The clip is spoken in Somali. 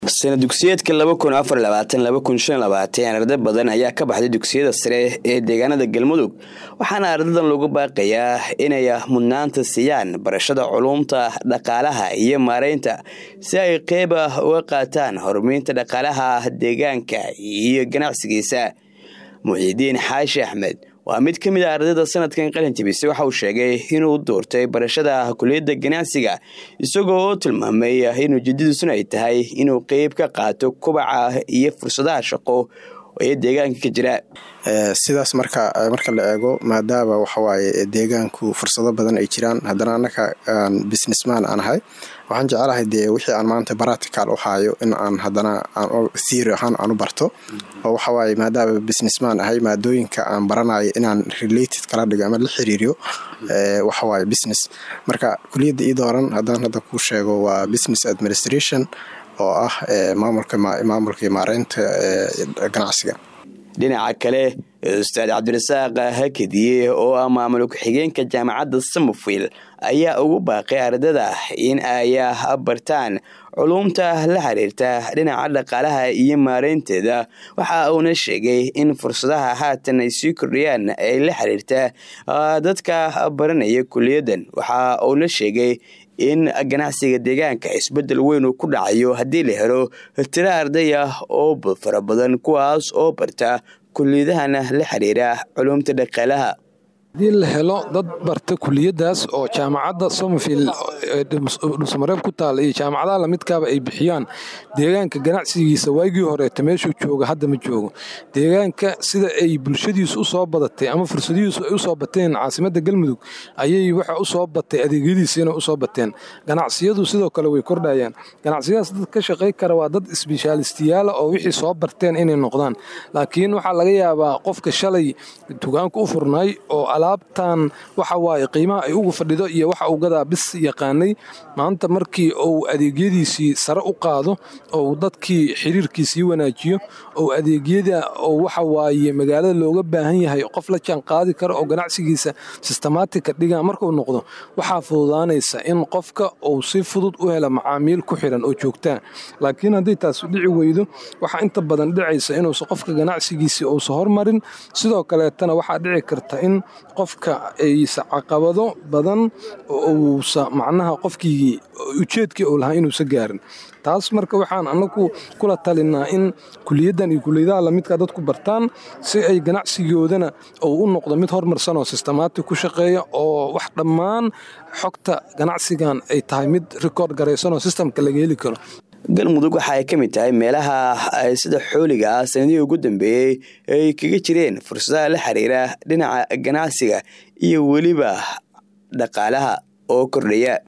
sana dugsiyeedka laba kun afar labaatan laba kun shan labaatan arday badan ayaa ka baxday dugsiyada sare ee deegaanada galmudug waxaana ardadan lagu baaqayaa inay mudnaanta siiyaan barashada culuumta dhaqaalaha iyo maareynta si ay qeyb uga qaataan horumarinta dhaqaalaha deegaanka iyo ganacsigiisa muxiidiin xaashi axmed waa mid ka mid a ardayda sanadkan qalin jabisay waxa uu sheegay inuu doortay barashada kuliyadda ganacsiga isagoo oo tilmaamay in ujeedadiisuna ay tahay inuu qeyb ka qaato kubaca iyo fursadaha shaqo ee deegaanka ka jira sidaas marka marka la eego maadaama waxawaaye deegaanku fursado badan ay jiraan haddana annaka aan businessman aan ahay waxaan jecelahay dee wixii aan maanta baratical u haayo in aan haddana theory ahaan aan u barto oo waxawaaye maadaama businessman ahay maadooyinka aan baranayo inaan related kala dhigo ama la xiriiriyo waxawaaye business marka kuliyadda ii dooran haddaan hadda kuu sheego waa business administration oo ah maamulka iyo maareynta ganacsiga dhinaca kale ustaad cabdirasaaq hakadiye oo ah maamul ku-xigeenka jaamacadda samofield ayaa ugu baaqay ardada in ay bartaan culuumta la xiriirta dhinaca dhaqaalaha iyo maareynteeda waxa uuna sheegay in fursadaha haatan ay sii kordhiyaan ay la xiriirta dadka baranaya kuliyadan waxa uuna sheegay in ganacsiga deegaanka isbedel weyn uu ku dhacayo haddii la helo tiro arday ah oo fara badan kuwaas oo barta kuliyadahana la xiriira culuumta dhaqaalaha haddii la helo dad barta kuliyadaas oo jaamacadda somerfield dhulsamareeb ku taala iyo jaamacadaha lamidkaaba ay bixiyaan deegaanka ganacsigiisa waagii horeeta meeshuu jooga hadda ma joogo deegaanka sida ay bulshadiisu u soo badatay ama fursadihiisu ay u soo bateen caasimadda galmudug ayay waxa u soo batay adeegyadiisiina u soo bateen ganacsiyadu sidoo kale way kordhayaan ganacsiyadaas dad ka shaqay kara waa dad isbishaalistiyaala oo wixii soo barteen inay noqdaan laakiin waxaa laga yaabaa qofka shalay dugaanka u furnaay oo alaabtan waxa waaye qiimaha ay ugu fadhido iyo waxa uu gadaa bis yaqaanay maanta markii uu adeegyadiisii sare u qaado ou dadkii xiriirkiisii wanaajiyo ou adeegyada oo waxa waaye magaalada looga baahan yahay qof la jaan qaadi kara oo ganacsigiisa sistemaatika dhiga markuu noqdo waxaa fududaanaysa in qofka uu si fudud u hela macaamiil ku xiran oo joogtaa laakiin haddii taas dhici weydo waxaa inta badan dhicaysa inuusa qofka ganacsigiisii uusa hormarin sidoo kaleetana waxaa dhici karta in qofka aysa caqabado badan uusa macnaha qofkii ujeedkii uu lahaa inuusa gaarin taas marka waxaan anagu kula talinaa in kuliyaddan iyo kuliyadaha lamidka dadku bartaan si ay ganacsigoodana uu u noqdo mid hormarsan oo sistemaatig ku shaqeeya oo wax dhammaan xogta ganacsigan ay tahay mid rikoord garaysan oo sistamka laga heli karo galmudug waxa ay ka mid tahay meelaha sida xooliga ah sanadihii ugu dambeeyey ay kaga jireen fursadaha la xiriira dhinaca ganacsiga iyo weliba dhaqaalaha oo kordhaya